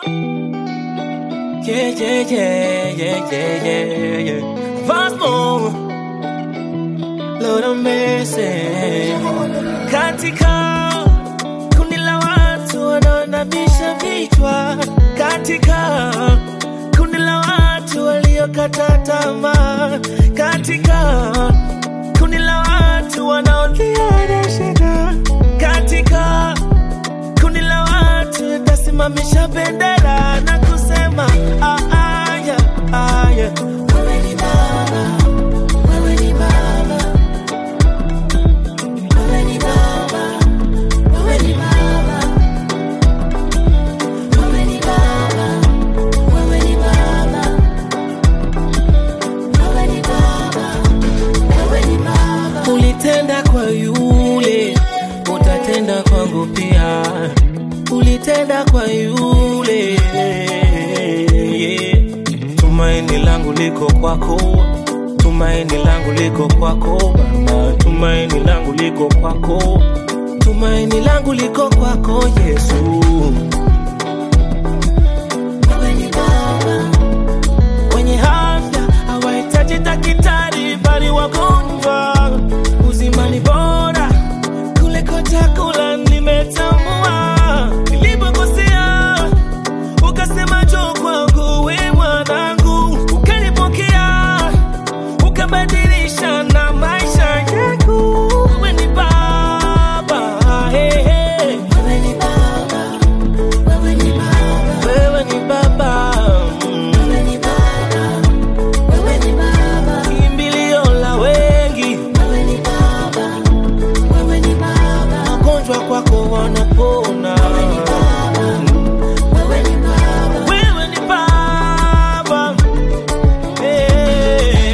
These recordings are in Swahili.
Yeah, yeah, yeah, yeah, yeah, yeah, yeah. Vasmo, Lord of mercy. Katika kundi la watu wanaonamisha vichwa, katika kundi la watu waliokata tamaa, katika kundi la watu wanaolia na shida, katika kundi la watu tasimamisha bendera na kusema ah, ah, yeah, ah, yeah. Wewe ni Baba, wewe ni Baba, wewe ni Baba, wewe ni Baba, wewe ni Baba, wewe ni Baba, wewe ni Baba, wewe ni Baba. Ulitenda kwa yule, utatenda kwangu pia. Ulitenda kwa yule, yeah. Tumaini langu liko kwako, tumaini langu liko kwako Baba, tumaini langu liko kwako, tumaini langu liko kwako Yesu. Wewe ni Baba, wenye afya hawahitaji daktari, bali wagonjwa. Uzima ni bora kuliko chakula, nimetambua nilipokosea, ukasema njoo kwangu, we mwanangu, ukanipokea, ukabadilisha na maisha yangu. Wewe ni Baba, hey, hey. Wewe ni Baba, wewe ni Baba, wewe ni Baba, mm. wewe ni Baba, wewe ni Baba, kimbilio la wengi, wewe ni Baba, wewe ni Baba, magonjwa kwako wanapona, wewe ni Baba, wewe ni Baba, wewe ni Baba, hey.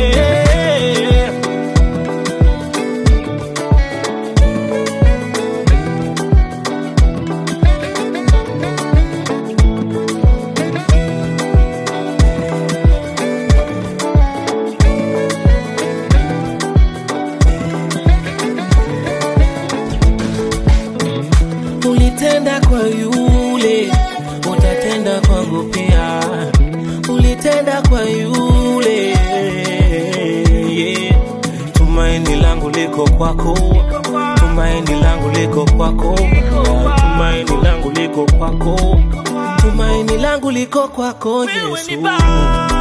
Ulitenda kwa yule, utatenda kwangu pia. Ulitenda kwa yule, yeah. Tumaini langu liko kwako, tumaini langu liko kwako, Baba. tumaini langu liko kwako, tumaini langu liko kwako Yesu.